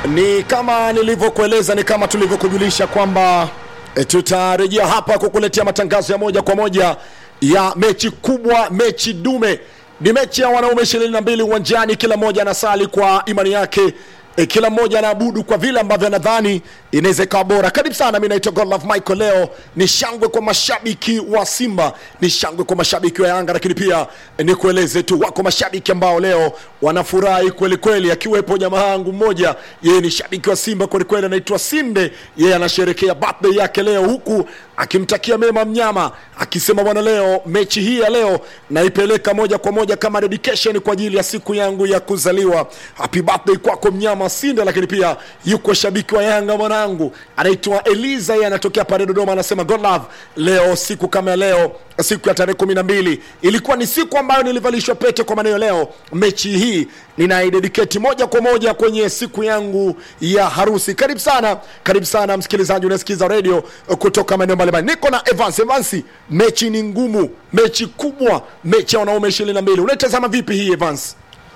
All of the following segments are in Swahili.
Ni kama nilivyokueleza, ni kama tulivyokujulisha kwamba e, tutarejea hapa kukuletea matangazo ya moja kwa moja ya mechi kubwa, mechi dume. Ni mechi ya wanaume ishirini na mbili uwanjani, kila mmoja anasali kwa imani yake e, kila mmoja anaabudu kwa vile ambavyo anadhani inaweza ikawa bora. Karibu sana, mi naitwa Godlove Michael. Leo ni shangwe kwa mashabiki wa Simba, ni shangwe kwa mashabiki wa Yanga, lakini pia eh, ni kueleze tu wako mashabiki ambao leo wanafurahi kweli kweli, akiwepo jamaa yangu mmoja, yeye ni shabiki wa Simba kweli kweli, anaitwa Sinde. Yeye anasherekea birthday yake leo, huku akimtakia mema mnyama, akisema bwana, leo mechi hii ya leo naipeleka moja kwa moja kama dedication kwa ajili ya siku yangu ya kuzaliwa. Happy birthday kwako mnyama Sinde. Lakini pia yuko shabiki wa Yanga mwanangu, anaitwa Eliza, yeye anatokea pale Dodoma, anasema God love, leo siku kama ya leo siku ya tarehe kumi na mbili ilikuwa ni siku ambayo nilivalishwa pete kwa maneno leo. Mechi hii ninaidedicate moja kwa moja kwenye siku yangu ya harusi. Karibu sana, karibu sana msikilizaji, unasikiza radio kutoka maeneo mbalimbali. Niko na Evans. Evans, mechi ni ngumu, mechi kubwa, mechi ya wanaume ishirini na mbili. Unaitazama vipi hii Evans?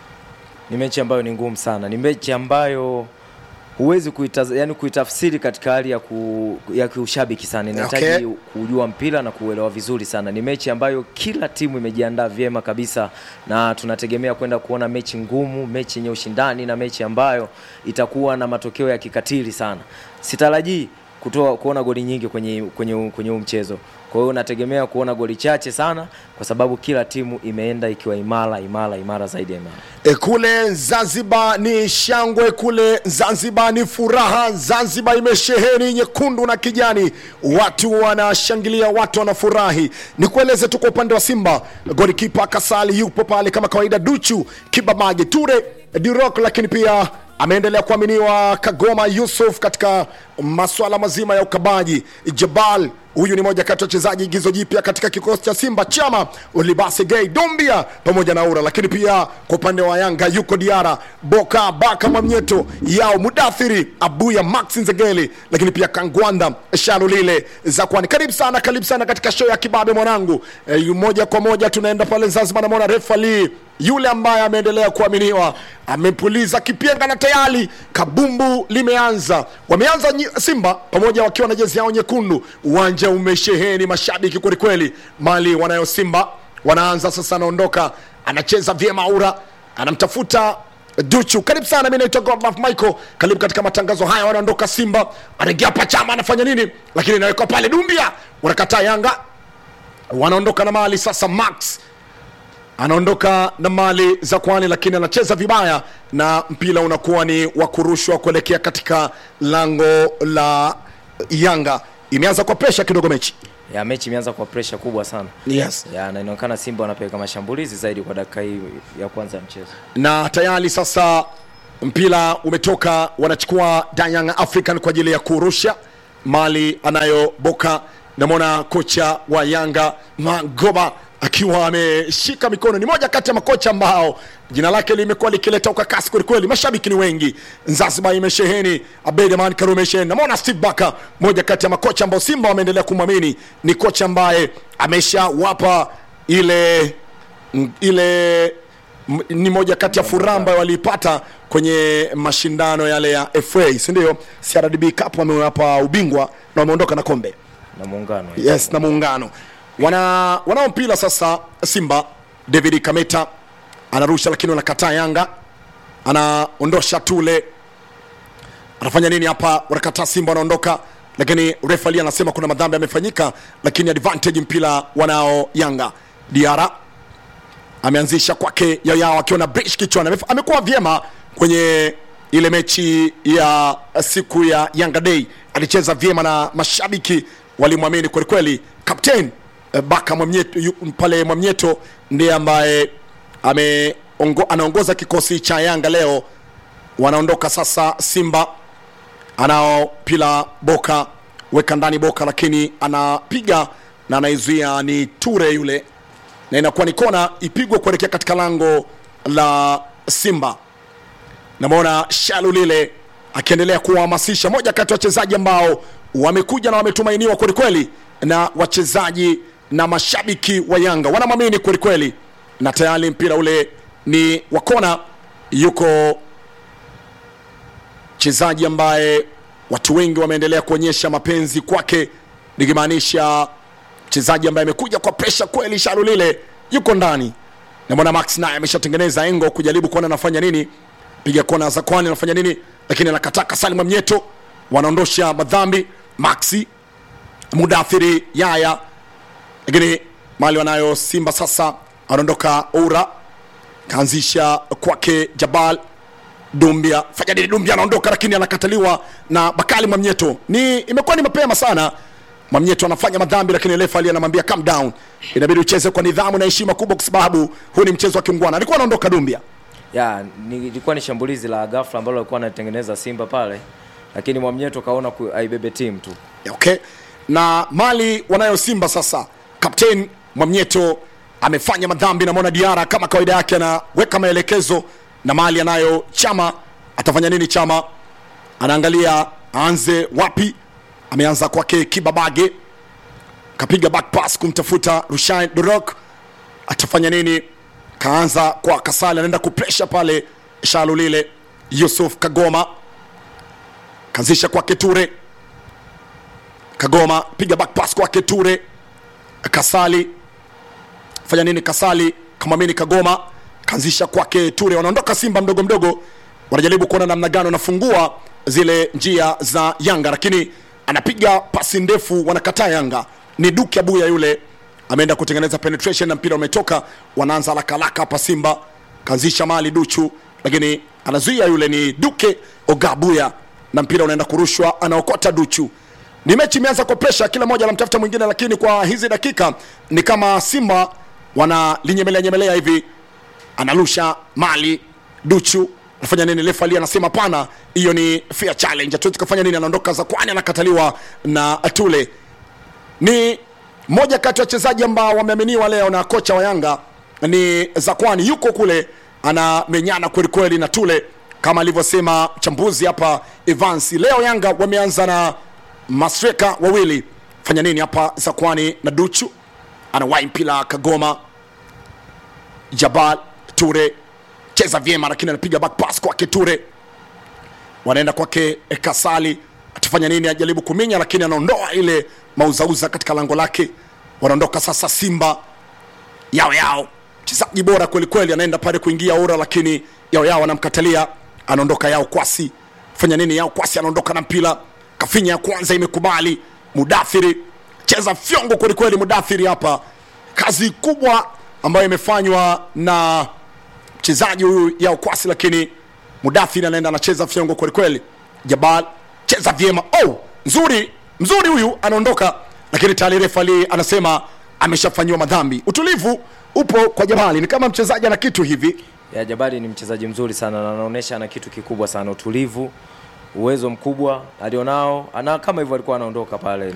Ni mechi ambayo ni ngumu sana, ni mechi ambayo huwezi kuitaz, yani kuitafsiri katika hali ya, ku, ya kiushabiki sana. Inahitaji Okay. kujua mpira na kuuelewa vizuri sana. Ni mechi ambayo kila timu imejiandaa vyema kabisa, na tunategemea kwenda kuona mechi ngumu, mechi yenye ushindani na mechi ambayo itakuwa na matokeo ya kikatili sana. Sitarajii kutoa kuona goli nyingi kwenye kwenye kwenye huu mchezo. Kwa hiyo nategemea kuona goli chache sana, kwa sababu kila timu imeenda ikiwa imara imara imara zaidi ya imara. E, kule Zanzibar ni shangwe, kule Zanzibar ni furaha. Zanzibar imesheheni nyekundu na kijani, watu wanashangilia, watu wanafurahi. Nikueleze tu kwa upande wa Simba, golikipa Kasali yupo pale kama kawaida, Duchu Kibabage, Ture Dirok, lakini pia ameendelea kuaminiwa Kagoma Yusuf katika masuala mazima ya ukabaji. Jabal huyu ni moja kati ya wachezaji igizo jipya katika kikosi cha Simba, Chama Olibase Gay Dombia pamoja na Ura, lakini pia kwa upande wa Yanga yuko Diara Boka Baka Mwamnyeto yao Mudathiri Abuya Max Nzegeli, lakini pia Kangwanda Shalulile Zakwani. Karibu sana, karibu sana katika show ya Kibabe mwanangu. E, moja kwa moja tunaenda pale Zanzibar, namwona refa Lee yule ambaye ameendelea kuaminiwa amepuliza kipenga na tayari kabumbu limeanza. Wameanza nyi- Simba pamoja wakiwa na jezi yao nyekundu, uwanja umesheheni mashabiki kwelikweli. Mali wanayo Simba wanaanza sasa, anaondoka anacheza vyema, Aura anamtafuta Duchu. Karibu sana, mi naitwa Godlove Michael, karibu katika matangazo haya. Wanaondoka Simba, anaingia Pachama, anafanya nini? Lakini inawekwa pale Dumbia, wanakataa Yanga, wanaondoka na mali sasa. Max anaondoka na mali za kwani, lakini anacheza vibaya na mpira unakuwa ni wa kurushwa kuelekea katika lango la Yanga. Imeanza kwa presha kidogo mechi. Ya mechi imeanza kwa pressure kubwa sana. Yes. Ya, na inaonekana Simba wanapeleka mashambulizi zaidi kwa dakika hii ya kwanza ya mchezo. na tayari sasa mpira umetoka, wanachukua Young African kwa ajili ya kurusha mali anayo Boka. Namwona kocha wa Yanga Magoba akiwa ameshika mikono. Ni moja kati ya makocha ambao jina lake limekuwa likileta ukakasi kwelikweli, mashabiki ni wengi. Zanzibar imesheheni, Abeid Karume imesheheni. Namwona Steve Baka, moja kati ya makocha ambao Simba wameendelea kumwamini, ni kocha ambaye ameshawapa ile ile m- ni moja kati ya furaha ambayo waliipata kwenye mashindano yale ya FA, si ndio? CRDB Cup wamewapa ubingwa na wameondoka na kombe. Na muungano. Yes, na muungano wana wanao mpira sasa. Simba David Kameta anarusha, lakini wanakataa. Yanga anaondosha Tule, anafanya nini hapa? Wanakataa. Simba wanaondoka, lakini refali anasema kuna madhambi yamefanyika, lakini advantage mpira wanao Yanga. Diara ameanzisha kwake Yayao akiwa na brish kichwani. Amef- Amekuwa vyema kwenye ile mechi ya siku ya Yanga Day, alicheza vyema na mashabiki walimwamini kwelikweli. Captain eh, Baka Mwamnyeto, yu- pale Mwamnyeto ndiye ambaye ame ongo, anaongoza kikosi cha Yanga leo. Wanaondoka sasa Simba anao pila Boka weka ndani Boka, lakini anapiga na anaizuia ni Ture yule na inakuwa ni kona ipigwe kuelekea katika lango la Simba. Namwona Shalu lile akiendelea kuwahamasisha, moja kati ya wachezaji ambao wamekuja na wametumainiwa kwelikweli na wachezaji na mashabiki wa Yanga wanamwamini kwelikweli, na tayari mpira ule ni wa kona, yuko mchezaji ambaye watu wengi wameendelea kuonyesha mapenzi kwake nikimaanisha mchezaji ambaye amekuja kwa presha kweli sharu lile yuko ndani namwona max naye ameshatengeneza engo kujaribu kuona anafanya nini piga kona za kwani anafanya nini lakini anakataka salim mnyeto wanaondosha madhambi maxi mudathiri yaya lakini mali wanayo simba sasa anaondoka ura kaanzisha kwake jabal dumbia fanya nini dumbia anaondoka lakini anakataliwa na bakali mwamnyeto ni imekuwa ni mapema sana mwamnyeto anafanya madhambi lakini refa ali anamwambia calm down inabidi ucheze kwa nidhamu na heshima kubwa kwa sababu huu ni mchezo wa kiungwana alikuwa anaondoka dumbia ya ni- ilikuwa ni shambulizi la ghafla ambalo alikuwa anatengeneza Simba pale, lakini Mwamnyeto kaona ku- aibebe timu tu. okay na mali wanayo simba sasa kapten mwamnyeto amefanya madhambi namwona diara kama kawaida yake anaweka maelekezo na mali anayo chama atafanya nini chama anaangalia aanze wapi ameanza kwake kibabage kapiga back pass kumtafuta rushain dorok atafanya nini kaanza kwa kasali anaenda kupresha pale shalu lile yusuf kagoma kaanzisha kwake ture Kagoma piga back pass kwake Ture. Kasali fanya nini? Kasali kamwamini Kagoma kaanzisha kwake Ture. Wanaondoka Simba mdogo mdogo, wanajaribu kuona namna gani wanafungua zile njia za Yanga, lakini anapiga pasi ndefu, wanakataa Yanga. Ni Duke Abuya yule ameenda kutengeneza penetration na mpira umetoka, wanaanza haraka haraka hapa Simba, kaanzisha mali Duchu, lakini anazuia yule, ni Duke Ogabuya na mpira unaenda kurushwa, anaokota Duchu ni mechi imeanza kwa presha, kila mmoja anamtafuta mwingine, lakini kwa hizi dakika ni kama Simba wanalinyemelea nyemelea hivi, analusha mali Duchu anafanya nini? Refa Ali anasema pana, hiyo ni fair challenge, hatuwezi kufanya nini. Anaondoka za kwani, anakataliwa na Tule. Ni moja kati ya wachezaji ambao wameaminiwa leo na kocha wa Yanga ni Zakwani, yuko kule anamenyana kweli kweli na Tule kama alivyosema mchambuzi hapa Evans. Leo Yanga wameanza na masreka wawili, fanya nini hapa Zakwani na Duchu, anawahi mpira Kagoma, Jabal Ture cheza vyema, lakini anapiga back pass kwake Ture, wanaenda kwake Kasali, atafanya nini? Ajaribu kuminya, lakini anaondoa ile mauzauza katika lango lake. Wanaondoka sasa Simba yao yao, mchezaji bora kweli kweli, anaenda pale kuingia ura, lakini yao yao anamkatalia, anaondoka yao kwasi, fanya nini? Yao kwasi anaondoka na mpira, kafinya ya kwanza imekubali, Mudathiri cheza fyongo kweli kweli, Mudathiri hapa, kazi kubwa ambayo imefanywa na mchezaji huyu yao kwasi, lakini Mudathiri anaenda anacheza fyongo kweli kweli. Jabal cheza vyema, oh, nzuri mzuri, huyu anaondoka, lakini tayari refa Ali anasema ameshafanyiwa madhambi. Utulivu upo kwa Jabali, ni kama mchezaji ana kitu hivi Ya Jabari ni mchezaji mzuri sana na anaonyesha ana kitu kikubwa sana, utulivu, uwezo mkubwa alionao, ana kama hivyo alikuwa anaondoka pale.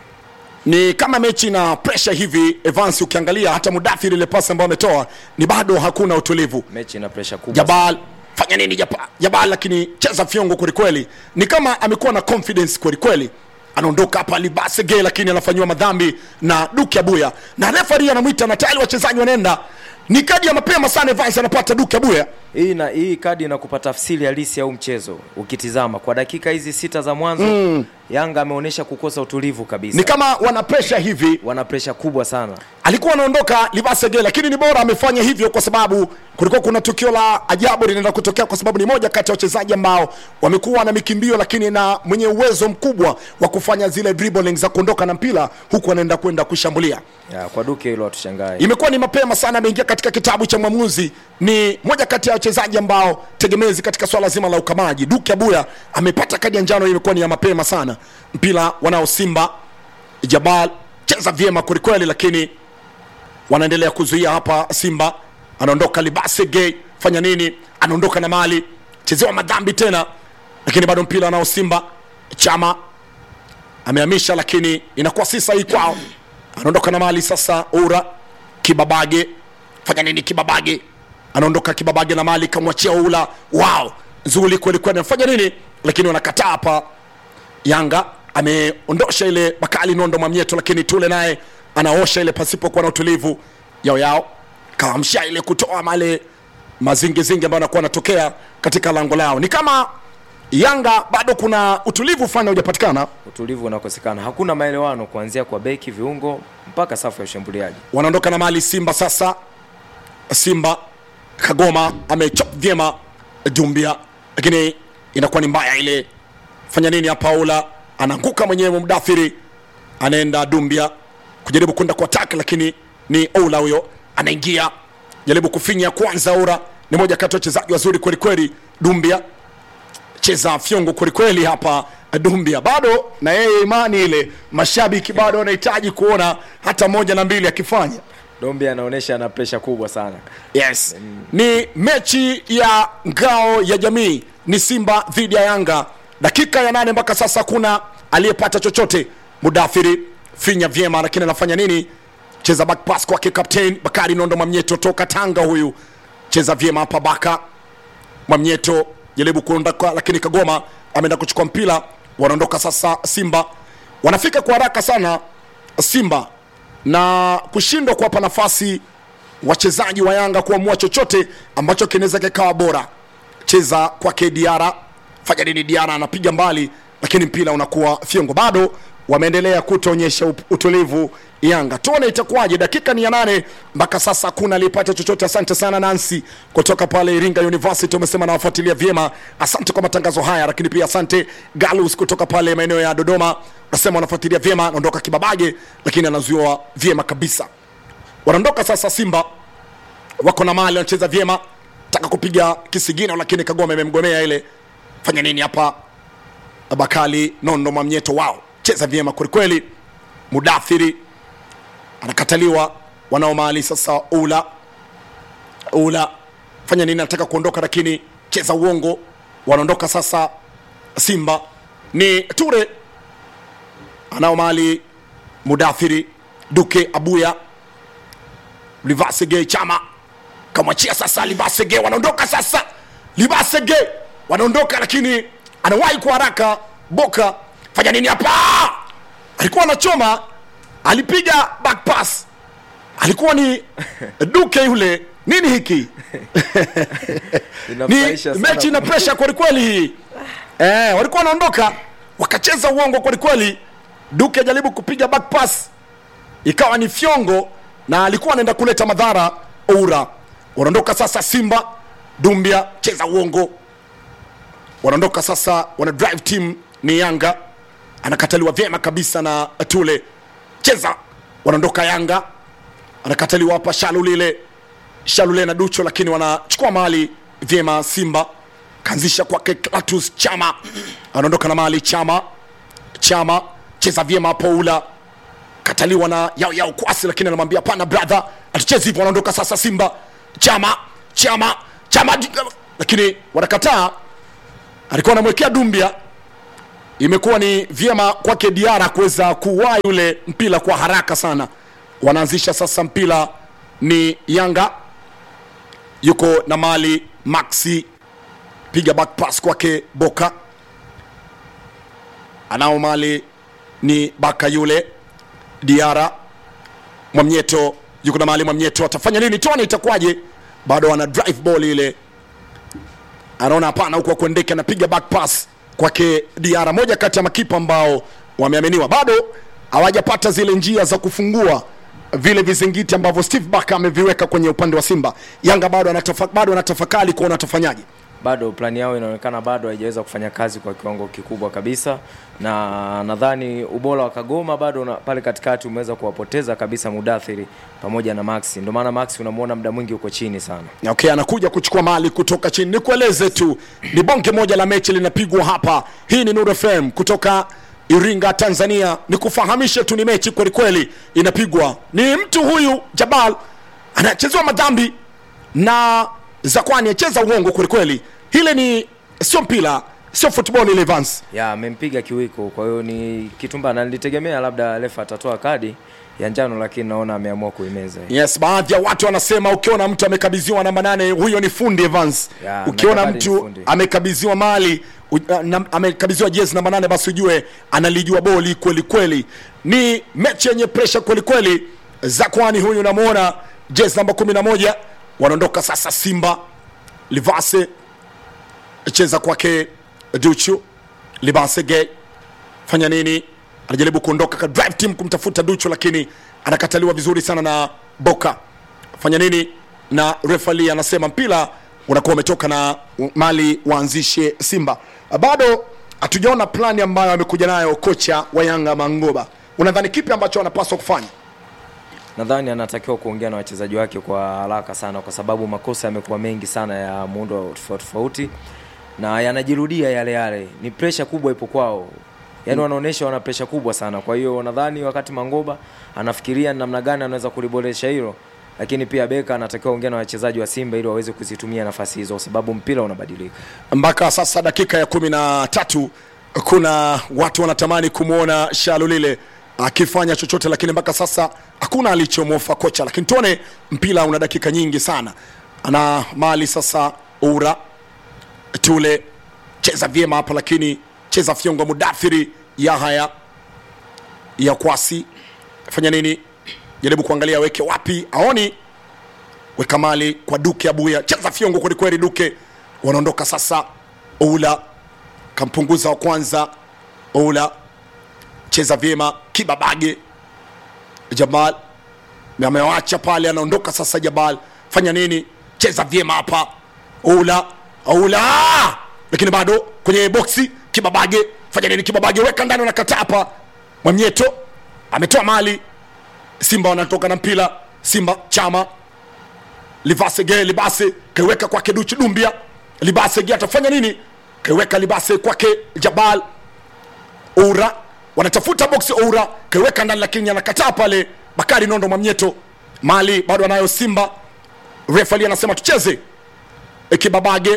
ni kama mechi na pressure hivi Evans, ukiangalia hata Mudathiri ile pasi ambayo ametoa ni bado hakuna utulivu. Mechi ina pressure kubwa. Jabal fanya nini Jabal, Jabal lakini cheza fyongo kwelikweli, ni kama amekuwa na confidence kwelikweli. Anaondoka hapa Libasege, lakini anafanyiwa madhambi na Duke Abuya na refari anamwita na tayari wachezaji wanaenda. Ni kadi ya mapema sana, Evans anapata Duke Abuya. Hii na hii kadi inakupa tafsiri halisi ya huu mchezo. Ukitizama kwa dakika hizi sita za mwanzo Yanga ameonyesha kukosa utulivu kabisa. Ni kama wana pressure hivi Wana pressure kubwa sana. alikuwa anaondoka Libasege, lakini ni bora amefanya hivyo kwa sababu kulikuwa kuna tukio la ajabu linaenda kutokea, kwa sababu ni moja kati ya wachezaji ambao wamekuwa na mikimbio, lakini na mwenye uwezo mkubwa wa kufanya zile dribbling za kuondoka na mpira huku anaenda kwenda kushambulia. Ya, kwa Duke hilo hatushangae. Imekuwa ni mapema sana, ameingia katika kitabu cha mwamuzi. Ni moja kati ya wachezaji ambao tegemezi katika swala zima la ukamaji. Duke Abuya amepata kadi ya njano, imekuwa ni ya mapema sana. Mpira wanao Simba, Jabal cheza vyema kwelikweli, lakini wanaendelea kuzuia hapa. Simba anaondoka Libase Gay, fanya nini? Anaondoka na mali, chezewa madhambi tena, lakini bado mpira anao Simba. Chama amehamisha, lakini inakuwa si sahihi kwao. Anaondoka na mali sasa. Ura Kibabage, fanya nini? Kibabage anaondoka, Kibabage na mali, kamwachia Ula. Wow, nzuri kweli kweli, anafanya nini? Lakini wanakataa hapa. Yanga ameondosha ile Bakali Nondo Mwamnyeto, lakini Tule naye anaosha ile pasipokuwa na utulivu. Yao yao kaamsha ile kutoa male mazingizingi ambayo anakuwa anatokea katika lango lao. Ni kama Yanga bado kuna utulivu fulani haujapatikana, Utulivu unakosekana, hakuna maelewano kuanzia kwa beki, viungo mpaka safu ya ushambuliaji. wanaondoka na mali Simba sasa. Simba Kagoma amechop vyema Dumbia, lakini inakuwa ni mbaya ile. Fanya nini hapa? Paula anaanguka mwenyewe, Mdathiri anaenda Dumbia kujaribu kwenda kwa attack, lakini ni Ola huyo anaingia, jaribu kufinya kwanza. Ola ni moja kati ya wachezaji wazuri kweli kweli. Dumbia cheza fyongo kwelikweli hapa Dumbia, bado na yeye imani ile, mashabiki bado wanahitaji kuona hata moja na mbili akifanya Dombi anaonyesha ana presha kubwa sana. Yes. Ni mechi ya ngao ya jamii, ni Simba dhidi ya Yanga. Dakika ya nane mpaka sasa hakuna aliyepata chochote. Mudathiri finya vyema, lakini anafanya nini? Cheza back pass kwake captain Bakari Nondo Mwamnyeto toka Tanga, huyu cheza vyema hapa. Baka Mwamnyeto jaribu kuondoka, lakini Kagoma ameenda kuchukua mpira. Wanaondoka sasa, Simba wanafika kwa haraka sana Simba na kushindwa kuwapa nafasi wachezaji wa Yanga kuamua chochote ambacho kinaweza kikawa bora. Cheza kwake Diara, fanya nini? Diara anapiga mbali, lakini mpira unakuwa fyongo. Bado wameendelea kutoonyesha up- utulivu Yanga. Tuone itakuwaje. Dakika ni ya nane mpaka sasa, hakuna aliyepata chochote. Asante sana Nancy kutoka pale Iringa University, umesema nawafuatilia vyema. Asante kwa matangazo haya, lakini pia asante Galus kutoka pale maeneo ya Dodoma, unasema wanafuatilia vyema. Naondoka Kibabage, lakini anazuiwa vyema kabisa. Wanaondoka sasa Simba wako na mali wanacheza vyema, taka kupiga kisigino, lakini Kagoma imemgomea ile. Fanya nini hapa? Bakali Nondo Mwamnyeto wao cheza vyema kwelikweli. Mudathiri anakataliwa, wanao mali sasa. Ula Ula fanya nini? Anataka kuondoka, lakini cheza uongo. Wanaondoka sasa Simba ni Ture anao mali. Mudathiri Duke Abuya Livasege Chama kamwachia sasa Livasege, wanaondoka sasa. Livasege wanaondoka, lakini anawahi kwa haraka. Boka fanya nini hapa? Alikuwa anachoma, alipiga back pass, alikuwa ni Duke yule. Nini hiki? ni Inafurahisha sana. mechi ina pressure kwelikweli hii eh, walikuwa wanaondoka wakacheza uongo kwelikweli. Duke ajaribu kupiga back pass ikawa ni fyongo na alikuwa anaenda kuleta madhara Oura. Wanaondoka sasa Simba, Dumbia cheza uongo. Wanaondoka sasa, wana drive team ni Yanga, anakataliwa vyema kabisa na Tule, cheza. Wanaondoka Yanga, anakataliwa hapa Shalulile, Shalule na Ducho, lakini wanachukua mali vyema. Simba kaanzisha kwake Klatus Chama, anaondoka na mali Chama, Chama cheza vyema hapo Ula kataliwa na yao yao kwasi, lakini anamwambia hapana brother, atuchezi hivyo. Wanaondoka sasa Simba, Chama Chama Chama, lakini wanakataa. Alikuwa anamwekea Dumbia, imekuwa ni vyema kwake Diara kuweza kuwai ule mpira kwa haraka sana. Wanaanzisha sasa mpira ni Yanga, yuko na mali Maxi, piga back pass kwake Boka, anao mali ni Baka yule Diara Mwamnyeto yuko na mahali Mwamnyeto atafanya nini? Toni itakuwaje? Bado ana drive ball ile, anaona hapana, huku akuendeke, anapiga back pass kwake Diara, moja kati ya makipa ambao wameaminiwa. Bado hawajapata zile njia za kufungua vile vizingiti ambavyo Steve Barker ameviweka kwenye upande wa Simba. Yanga bado anatafa, bado anatafakari kuona atafanyaje. bado plani yao inaonekana bado haijaweza kufanya kazi kwa kiwango kikubwa kabisa, na nadhani ubora wa Kagoma bado una, pale katikati umeweza kuwapoteza kabisa Mudathiri pamoja na Maxi. Ndio maana Maxi unamwona muda mwingi uko chini sana. Okay, anakuja kuchukua mali kutoka chini. Nikueleze tu ni bonge moja la mechi linapigwa hapa. Hii ni Nuru FM kutoka Iringa, Tanzania. Nikufahamishe tu ni mechi kweli kweli inapigwa. Ni mtu huyu Jabal anachezewa madhambi na Zakwani acheza uongo kweli kweli. Hile ni sio mpira, sio football ile Evans. ya amempiga kiwiko, kwa hiyo ni kitumba, na nilitegemea labda refa atatoa kadi ya njano, lakini naona ameamua kuimeza. Yes, baadhi ya watu wanasema ukiona mtu amekabidhiwa namba nane huyo ni fundi Evans. Ya, ukiona nakabali ni mtu fundi. amekabidhiwa mali u- na- amekabidhiwa jezi namba nane basi ujue analijua boli kweli kweli. Ni mechi yenye presha kweli kweli. Zakwani huyu unamwona jezi namba kumi na moja wanaondoka sasa Simba Livase cheza kwake duchu libasege fanya nini anajaribu kuondoka ka drive team kumtafuta duchu lakini anakataliwa vizuri sana na boka fanya nini na refali anasema mpira unakuwa umetoka na mali waanzishe simba bado hatujaona plani ambayo amekuja nayo kocha wa yanga mangoba unadhani kipi ambacho anapaswa kufanya nadhani anatakiwa kuongea na wachezaji wake kwa haraka sana kwa sababu makosa yamekuwa mengi sana ya muundo tofauti tofauti na yanajirudia yale yale ni presha kubwa ipo kwao yaani wanaonyesha wana presha kubwa sana kwa hiyo nadhani wakati mangoba anafikiria ni namna gani anaweza kuliboresha hilo lakini pia beka anatakiwa ongea na wachezaji wa simba ili waweze kuzitumia nafasi hizo kwa sababu mpira unabadilika mpaka sasa dakika ya kumi na tatu kuna watu wanatamani kumwona shalulile akifanya chochote lakini mpaka sasa hakuna alichomwofa kocha lakini tuone mpira una dakika nyingi sana ana mali sasa ura tule cheza vyema hapa lakini cheza fyongo mudathiri yahaya ya kwasi fanya nini jaribu kuangalia weke wapi aoni weka mali kwa duke abuya cheza fyongo kwelikweli duke wanaondoka sasa oula kampunguza wa kwanza oula cheza vyema kibabage jamal Na amewacha pale anaondoka sasa jabal fanya nini cheza vyema hapa oula oula lakini bado kwenye boksi kibabage fanya nini kibabage weka ndani unakataa hapa mwamnyeto ametoa mali simba wanatoka na mpira simba chama livase ge libase kaiweka kwake duchi dumbia libase ge atafanya nini kaiweka libase kwake jabal ura wanatafuta boksi ura kaiweka ndani lakini anakataa pale bakari nondo mwamnyeto mali bado anayo simba refali anasema tucheze E, kibabage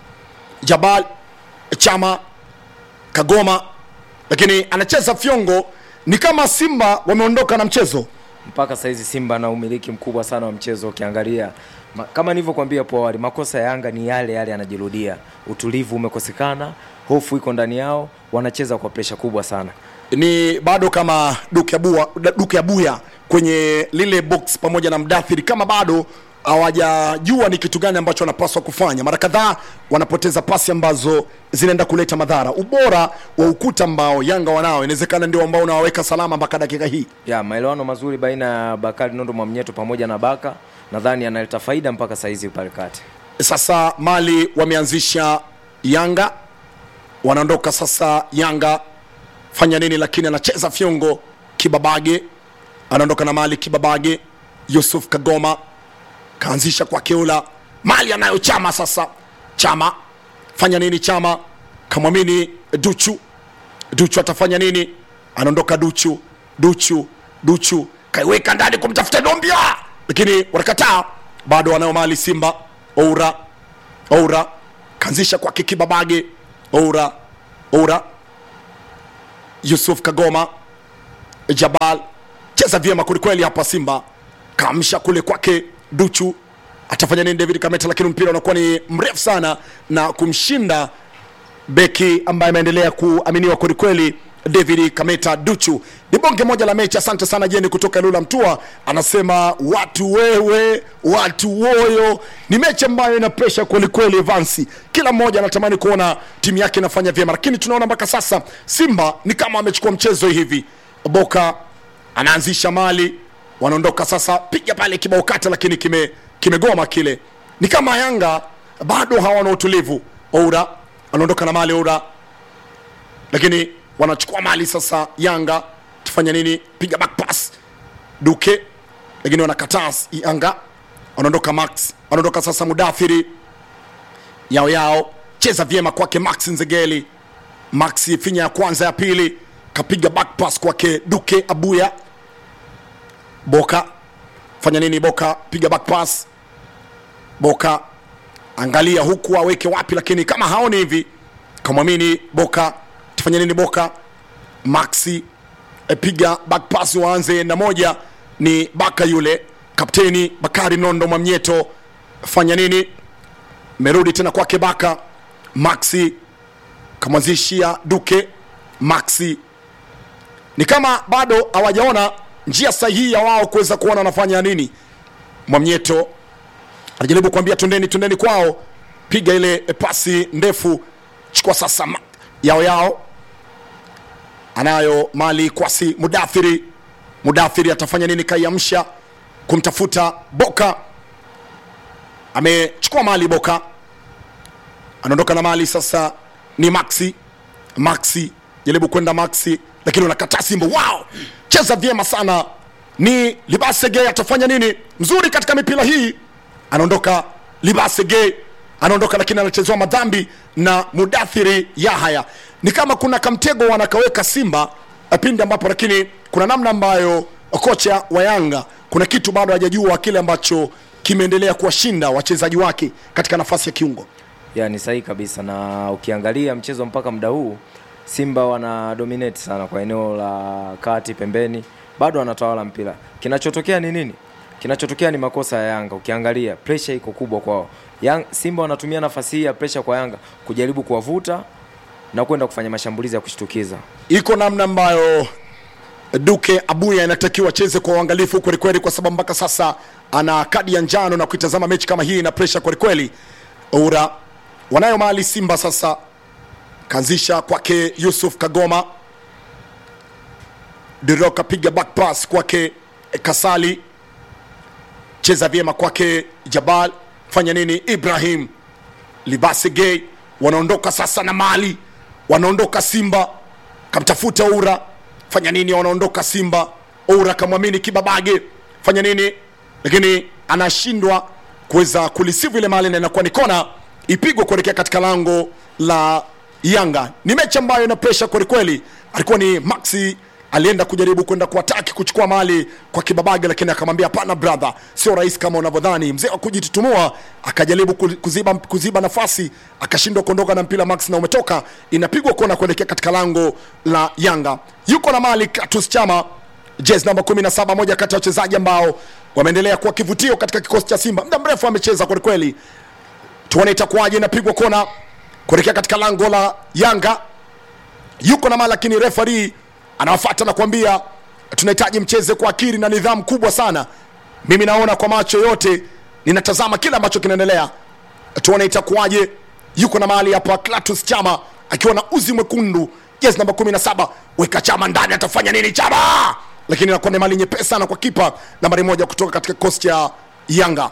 jabal chama kagoma lakini anacheza fyongo ni kama simba wameondoka na mchezo mpaka saizi simba na umiliki mkubwa sana wa mchezo ukiangalia ma, kama nilivyokuambia hapo awali makosa ya yanga ni yale yale yanajirudia utulivu umekosekana hofu iko ndani yao wanacheza kwa presha kubwa sana ni bado kama duke abua, duke abuya kwenye lile box pamoja na mdathiri kama bado hawajajua ni kitu gani ambacho wanapaswa kufanya mara kadhaa wanapoteza pasi ambazo zinaenda kuleta madhara ubora wa ukuta ambao yanga wanao inawezekana ndio ambao unawaweka salama mpaka dakika hii ya maelewano mazuri baina ya bakari nondo mwamnyeto pamoja na baka nadhani analeta faida mpaka saizi pale kati sasa mali wameanzisha yanga wanaondoka sasa yanga fanya nini lakini anacheza fyongo kibabage anaondoka na mali kibabage yusuf kagoma kaanzisha kwa keula mali anayo chama sasa chama fanya nini chama kamwamini duchu duchu atafanya nini anaondoka duchu duchu duchu kaiweka ndani kumtafuta dombia lakini wanakataa bado wanayo mali simba oura oura kaanzisha kwake kibabage oura oura yusuf kagoma jabal cheza vyema kwelikweli hapa simba kamsha kule kwake duchu atafanya nini david kameta lakini mpira unakuwa ni mrefu sana na kumshinda beki ambaye ameendelea kuaminiwa kwelikweli david kameta duchu ni bonge moja la mechi asante sana jeni kutoka lula mtua anasema watu wewe watu woyo ni mechi ambayo ina presha kwelikweli vansi kila mmoja anatamani kuona timu yake inafanya vyema lakini tunaona mpaka sasa simba ni kama amechukua mchezo hivi boka anaanzisha mali wanaondoka sasa piga pale kibao kata lakini kime kimegoma kile ni kama yanga bado hawana utulivu oura anaondoka na mali oura lakini wanachukua mali sasa yanga tufanya nini piga back pass duke lakini wanakataa yanga wanaondoka max wanaondoka sasa mudathiri yao yao cheza vyema kwake max nzegeli max finya ya kwanza ya pili kapiga back pass kwake duke abuya boka fanya nini boka piga back pass boka angalia huku aweke wapi lakini kama haoni hivi kamwamini boka tufanye nini boka maxi e, piga back pass waanze na moja ni baka yule kapteni bakari nondo mwamnyeto fanya nini merudi tena kwake baka maxi kamwanzishia duke maxi ni kama bado hawajaona njia sahihi ya wao kuweza kuona wanafanya nini mwamnyeto anajaribu kuambia twendeni twendeni kwao piga ile pasi ndefu chukua sasa ma- yao yao anayo mali kwasi mudathiri mudathiri atafanya nini kaiamsha kumtafuta boka amechukua mali boka anaondoka na mali sasa ni maxi maxi jaribu kwenda maxi lakini unakataa simba wow cheza vyema sana ni libasege atafanya nini mzuri katika mipira hii anaondoka libasege anaondoka lakini anachezewa madhambi na mudathiri yahaya ni kama kuna kamtego wanakaweka simba eh, pindi ambapo lakini kuna namna ambayo kocha wa yanga kuna kitu bado hajajua kile ambacho kimeendelea kuwashinda wachezaji wake katika nafasi ya kiungo ya ni sahihi kabisa na ukiangalia mchezo mpaka muda huu simba wana dominate sana kwa eneo la kati pembeni bado wanatawala mpira kinachotokea ni nini kinachotokea ni makosa ya yanga ukiangalia pressure iko kubwa kwao Yang, simba wanatumia nafasi hii ya pressure kwa yanga kujaribu kuwavuta na kwenda kufanya mashambulizi ya kushtukiza iko namna ambayo duke abuya inatakiwa acheze kwa uangalifu kwelikweli kwa sababu mpaka sasa ana kadi ya njano na kuitazama mechi kama hii na presha kwelikweli ura wanayo mali simba sasa kaanzisha kwake yusuf kagoma diro kapiga back pass kwake kasali cheza vyema kwake jabal fanya nini ibrahim libasi gay wanaondoka sasa na mali wanaondoka simba kamtafuta ura fanya nini wanaondoka simba ura kamwamini kibabage fanya nini lakini anashindwa kuweza kulisivu ile mali na inakuwa ni kona ipigwe kuelekea katika lango la yanga ni mechi ambayo ina presha kwelikweli alikuwa ni maxi alienda kujaribu kwenda kuataki kuchukua mali kwa kibabage lakini akamwambia hapana brother sio rahisi kama unavyodhani mzee wa kujitutumua akajaribu ku- kuziba, kuziba nafasi akashindwa kuondoka na mpira max na umetoka inapigwa kona kuelekea katika lango la yanga yuko na mali katus chama jezi namba 17 moja kati ya wachezaji ambao wameendelea kuwa kivutio katika kikosi cha simba muda mrefu amecheza kwelikweli tuone itakuwaje inapigwa kona kuelekea katika lango la yanga yuko na mali lakini refari anawafata na kuambia tunahitaji mcheze kwa akili na nidhamu kubwa sana mimi naona kwa macho yote ninatazama kile ambacho kinaendelea tuone itakuwaje yuko na mahali hapa clatus chama akiwa na uzi mwekundu jezi namba 17 weka chama ndani atafanya nini chama lakini inakuwa ni mali nyepesi sana kwa kipa nambari moja kutoka katika kikosi cha yanga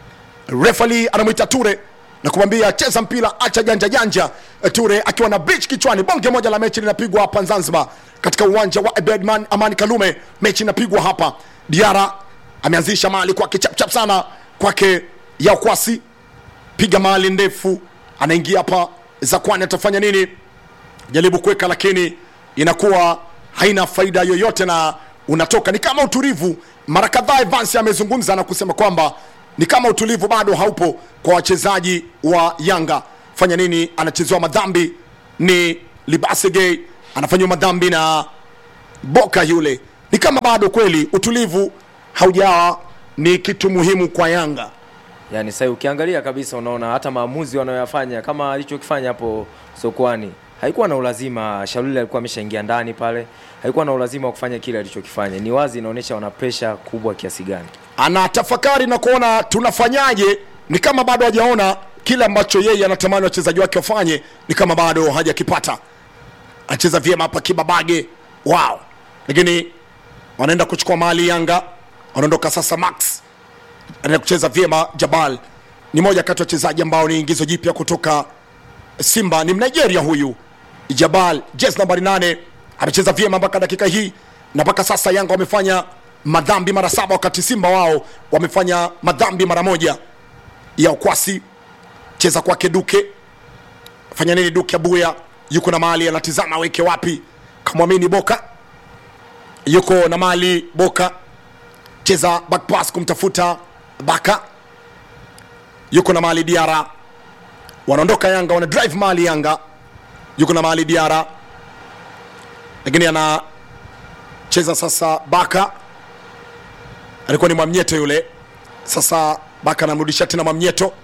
refali anamwita ture na kumwambia cheza mpira acha janja janja ture akiwa na bridge kichwani bonge moja la mechi linapigwa hapa zanzibar katika uwanja wa Abedman amani kalume mechi inapigwa hapa diara ameanzisha mali kwake chapchap sana kwake yakwasi piga mali ndefu anaingia hapa zakwani atafanya nini jaribu kuweka lakini inakuwa haina faida yoyote na unatoka ni kama utulivu mara kadhaa evans amezungumza na kusema kwamba ni kama utulivu bado haupo kwa wachezaji wa yanga fanya nini anachezewa madhambi ni libasege anafanyiwa madhambi na boka yule ni kama bado kweli utulivu haujawa ni kitu muhimu kwa yanga yani sasa ukiangalia kabisa unaona hata maamuzi wanayoyafanya kama alichokifanya hapo sokwani haikuwa na ulazima shaluli alikuwa ameshaingia ndani pale haikuwa na ulazima wa kufanya kile alichokifanya ni wazi inaonyesha wana presha kubwa kiasi gani anatafakari na kuona tunafanyaje ni kama bado hajaona kile ambacho yeye anatamani wachezaji wake wafanye ni kama bado hajakipata anacheza vyema hapa kibabage wow lakini wanaenda kuchukua mali yanga wanaondoka sasa max anaenda kucheza vyema jabal ni moja kati ya wachezaji ambao ni ingizo jipya kutoka simba ni mnigeria huyu jabal jes nambari 8 amecheza vyema mpaka dakika hii na mpaka sasa yanga wamefanya madhambi mara saba wakati simba wao wamefanya madhambi mara moja ya ukwasi cheza kwake duke fanya nini duke abuya yuko na mali anatizama aweke wapi kamwamini boka yuko na mali boka cheza back pass kumtafuta baka yuko na mali diara wanaondoka yanga wana drive mali yanga yuko na mali diara lakini anacheza sasa baka alikuwa ni mwamnyeto yule sasa baka anamrudisha tena mwamnyeto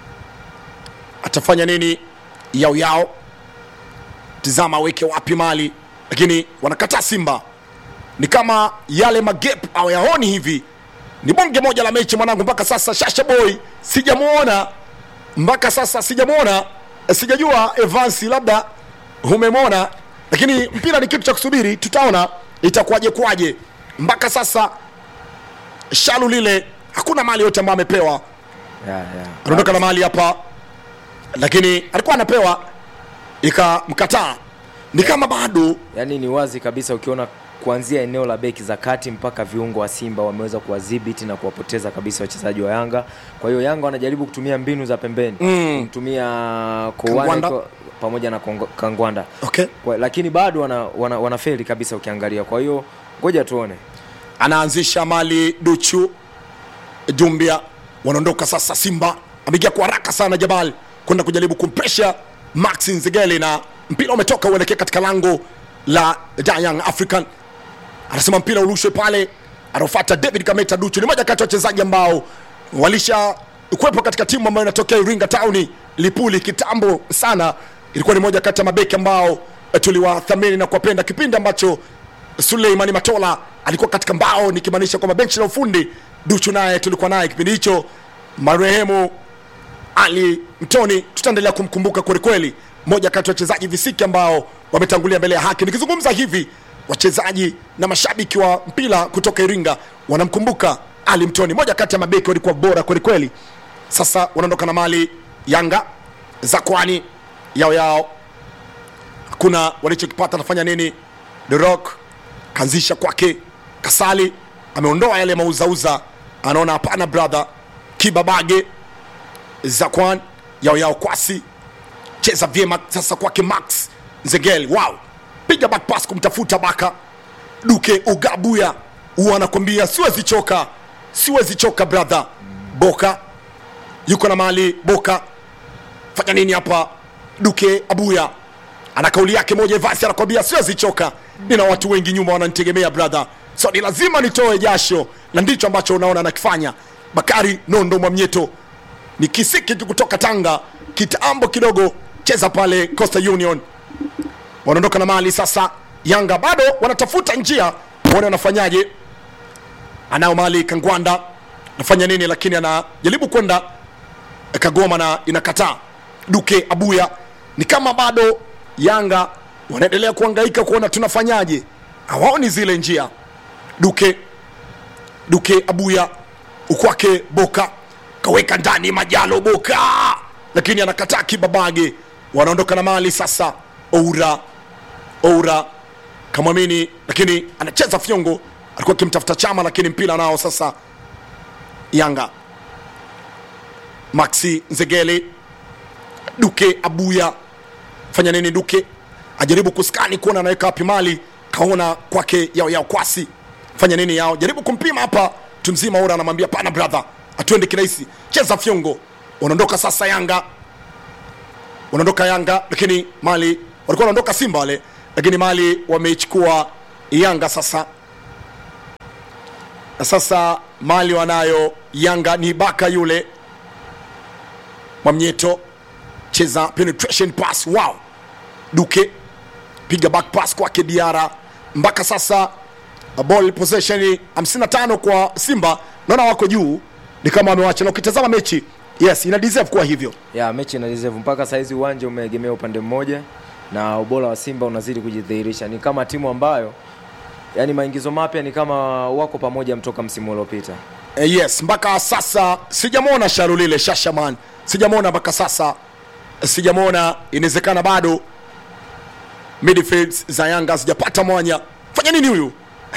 atafanya nini yao yao tizama aweke wapi mali lakini wanakataa simba ni kama yale magep au yaoni hivi ni bonge moja la mechi mwanangu mpaka sasa shasha boy sijamuona mpaka sasa sijamuona sijajua Evans, labda umemwona, lakini mpira ni kitu cha kusubiri, tutaona itakuwaje kwaje. Mpaka sasa shalu lile hakuna mali yote ambayo amepewa, yeah, yeah. anaondoka na mali hapa, lakini alikuwa anapewa ikamkataa, ni kama bado Yaani ni wazi kabisa ukiona kuanzia eneo la beki za kati mpaka viungo wa Simba wameweza kuwadhibiti na kuwapoteza kabisa wachezaji wa Yanga. Kwa hiyo Yanga wanajaribu kutumia mbinu za pembeni Mm. kumtumia Kangwanda. Kowane kwa- pamoja na Kongo- Kangwanda okay. kwa, lakini bado wana, wana, wanafeli kabisa ukiangalia. Kwa hiyo ngoja tuone. anaanzisha mali Duchu Dumbia, wanaondoka sasa. Simba ameingia kwa haraka sana Jabal kwenda kujaribu kumpresha Max Nzegeli, na mpira umetoka uelekea katika lango la Young African. Anasema mpira urushwe pale, anaofuata David Kameta. Duchu ni moja kati ya wachezaji ambao walisha kuwepo katika timu ambayo inatokea Iringa Town Lipuli kitambo sana. Ilikuwa ni moja kati ya mabeki ambao eh, tuliwathamini na kuwapenda kipindi ambacho Suleimani Matola alikuwa katika mbao, nikimaanisha kwamba benchi la ufundi. Duchu naye tulikuwa naye kipindi hicho, marehemu Ali Mtoni, tutaendelea kumkumbuka kwelikweli, moja kati ya wachezaji visiki ambao wametangulia mbele ya haki. Nikizungumza hivi, wachezaji na mashabiki wa mpira kutoka Iringa wanamkumbuka Ali Mtoni, moja kati ya mabeki walikuwa bora kwelikweli. Sasa wanaondoka na mali Yanga za kwani yao yao hakuna walichokipata. Anafanya nini? The Rock kaanzisha kwake, Kasali ameondoa yale mauzauza, anaona hapana, brother Kibabage Zakwan yao yao kwasi cheza vyema sasa kwake Max Nzegeli, wow, piga back pass kumtafuta Baka Duke Ugabuya, huwa anakwambia siwezi choka, siwezi choka brother. Boka yuko na mali Boka, fanya nini hapa? Duke Abuya ana kauli yake moja, Evasi anakwambia siwezi choka, nina watu wengi nyuma wananitegemea brother, so ni lazima nitoe jasho, na ndicho ambacho unaona anakifanya Bakari Nondo Mwamnyeto ni kisiki tu kutoka Tanga kitambo kidogo, cheza pale Coastal Union, wanaondoka na mali sasa. Yanga bado wanatafuta njia, waone wanafanyaje. Anao mali Kangwanda, nafanya nini, lakini anajaribu kwenda Kagoma na inakataa. Duke Abuya ni kama bado Yanga wanaendelea kuhangaika kuona tunafanyaje, hawaoni zile njia. Duke Duke Abuya ukwake Boka kaweka ndani Majalo Boka, lakini anakataa Kibabage. Wanaondoka na mali sasa. Oura Oura kamwamini, lakini anacheza fyongo, alikuwa akimtafuta Chama, lakini mpira nao sasa Yanga. Maxi Nzegeli, Duke Abuya, fanya nini? Duke ajaribu kuskani kuona anaweka wapi mali, kaona kwake yao yao kwasi, fanya nini yao, jaribu kumpima hapa, tumzima Oura anamwambia pana brother, atuende kirahisi, cheza fyongo. Wanaondoka sasa Yanga, wanaondoka Yanga, lakini mali walikuwa wanaondoka Simba wale, lakini mali wameichukua Yanga sasa. Na sasa mali wanayo Yanga ni Baka yule Mwamnyeto, cheza penetration pass, wow. Duke piga back pass kwake Diara, mpaka sasa ball possession 55 kwa Simba, naona wako juu, ni kama wamewacha, na ukitazama mechi yes, ina deserve kuwa hivyo. ya mechi ina deserve mpaka saizi uwanja umeegemea upande mmoja na ubora wa Simba unazidi kujidhihirisha. Ni kama timu ambayo yani maingizo mapya ni kama wako pamoja mtoka msimu uliopita. Eh, yes mpaka sasa sijamwona Sharulile Shashaman, sijamwona mpaka sasa, sijamwona. Inawezekana bado midfields za Yanga sijapata mwanya. Fanya nini huyu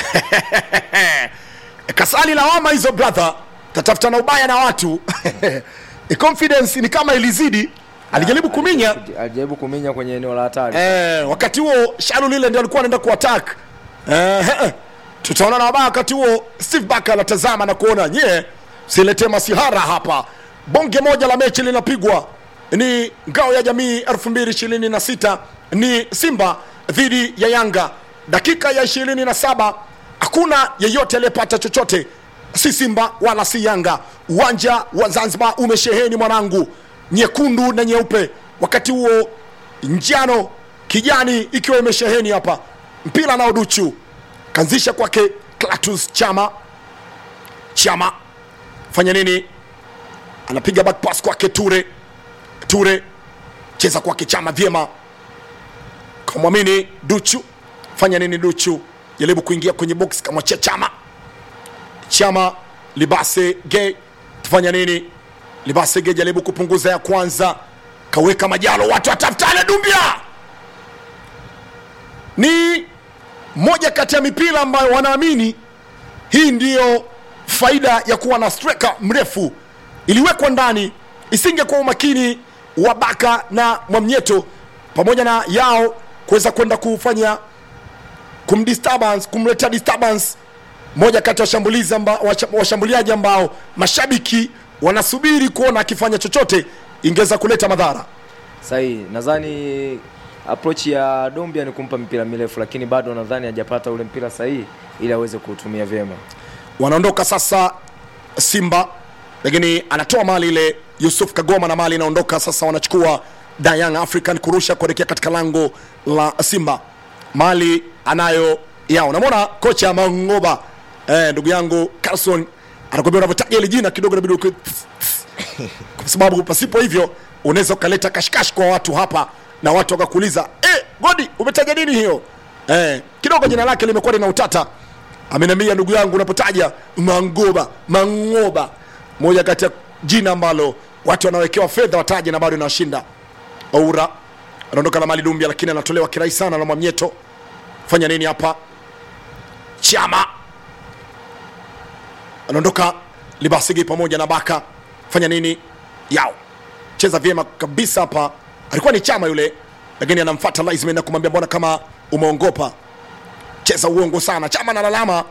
kasali lawama hizo brother, tatafuta na ubaya na watu confidence ni kama ilizidi, alijaribu kuminya Alijaribu kuminya kwenye eneo la hatari. Eh, wakati huo Shalu lile ndio alikuwa anaenda kuattack. Eh, eh, tutaona na wabaya wakati huo Steve Barker anatazama na kuona nye silete masihara hapa. Bonge moja la mechi linapigwa ni ngao ya jamii 2026 ni Simba dhidi ya Yanga. Dakika ya 27 hakuna yeyote aliyepata chochote, si Simba wala si Yanga. Uwanja wa Zanzibar umesheheni mwanangu, nyekundu na nyeupe. Wakati huo njano kijani ikiwa imesheheni hapa. Mpira nao Duchu kanzisha kwake Clatous Chama. Chama fanya nini? Anapiga back pass kwake Ture. Ture cheza kwake chama vyema kamwamini duchu fanya nini duchu jaribu kuingia kwenye box kamwachia chama chama libase ge tufanya nini libase ge jaribu kupunguza ya kwanza kaweka majalo watu watafutane dumbia ni moja kati ya mipira ambayo wanaamini hii ndiyo faida ya kuwa na striker mrefu iliwekwa ndani isingekuwa umakini wa baka na mwamnyeto pamoja na yao kuweza kwenda kufanya kumdisturbance kumletea disturbance moja kati ya washambulizi amba, washa- washambuliaji ambao mashabiki wanasubiri kuona akifanya chochote ingeweza kuleta madhara sahihi nadhani approach ya dombia ni kumpa mipira mirefu lakini bado nadhani hajapata ule mpira sahihi ili aweze kuutumia vyema wanaondoka sasa simba lakini anatoa mali ile yusuf kagoma na mali inaondoka sasa wanachukua the young african kurusha kuelekea katika lango la simba mali anayo yao namwona kocha mangoba eh, ndugu yangu carson anakwambia unavyotaja ile jina kidogo nabidi uki- kwa sababu pasipo hivyo unaweza ukaleta kashikashi kwa watu hapa na watu wakakuuliza eh, godi umetaja nini hiyo eh, kidogo jina lake limekuwa lina utata ameniambia ndugu yangu unapotaja mangoba mangoba moja kati ya jina ambalo watu wanawekewa fedha wataje na bado inawashinda oura anaondoka na mali dumbia lakini anatolewa kirahisi sana na mwamnyeto fanya nini hapa chama anaondoka libasigi pamoja na baka fanya nini yao cheza vyema kabisa hapa alikuwa ni chama yule lakini anamfata Liesman na kumwambia mbona kama umeongopa cheza uongo sana chama na lalama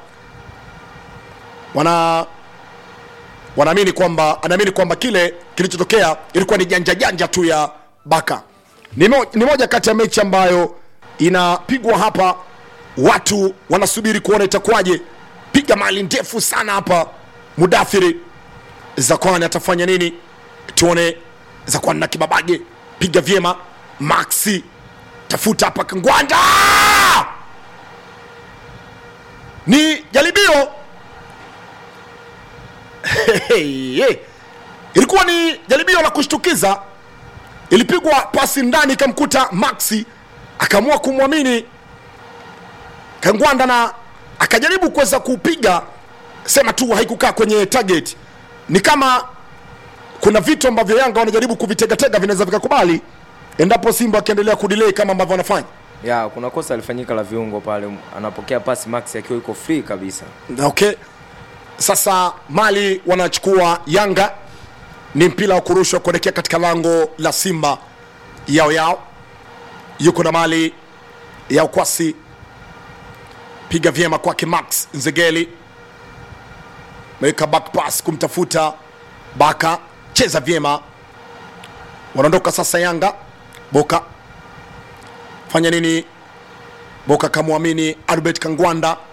wana wanaamini kwamba anaamini kwamba kile kilichotokea ilikuwa ni janja janja tu ya baka ni, mo, ni moja kati ya mechi ambayo inapigwa hapa watu wanasubiri kuona itakuwaje piga mali ndefu sana hapa mudathiri zakwani atafanya nini tuone zakwani na kibabage piga vyema maxi tafuta hapa kangwanda ni jaribio Hey, ilikuwa ni jaribio la kushtukiza ilipigwa pasi ndani ikamkuta maxi akaamua kumwamini kangwanda na akajaribu kuweza kupiga sema tu haikukaa kwenye target ni kama kuna vitu ambavyo yanga wanajaribu kuvitegatega vinaweza vikakubali endapo simba akiendelea kudilei kama ambavyo wanafanya ya kuna kosa alifanyika la viungo pale anapokea pasi max akiwa yuko free kabisa okay sasa mali wanachukua yanga ni mpira wa kurushwa kuelekea katika lango la simba yao yao yuko na mali ya ukwasi piga vyema kwake max nzegeli meweka back pass kumtafuta baka cheza vyema wanaondoka sasa yanga boka fanya nini boka kamwamini albert kangwanda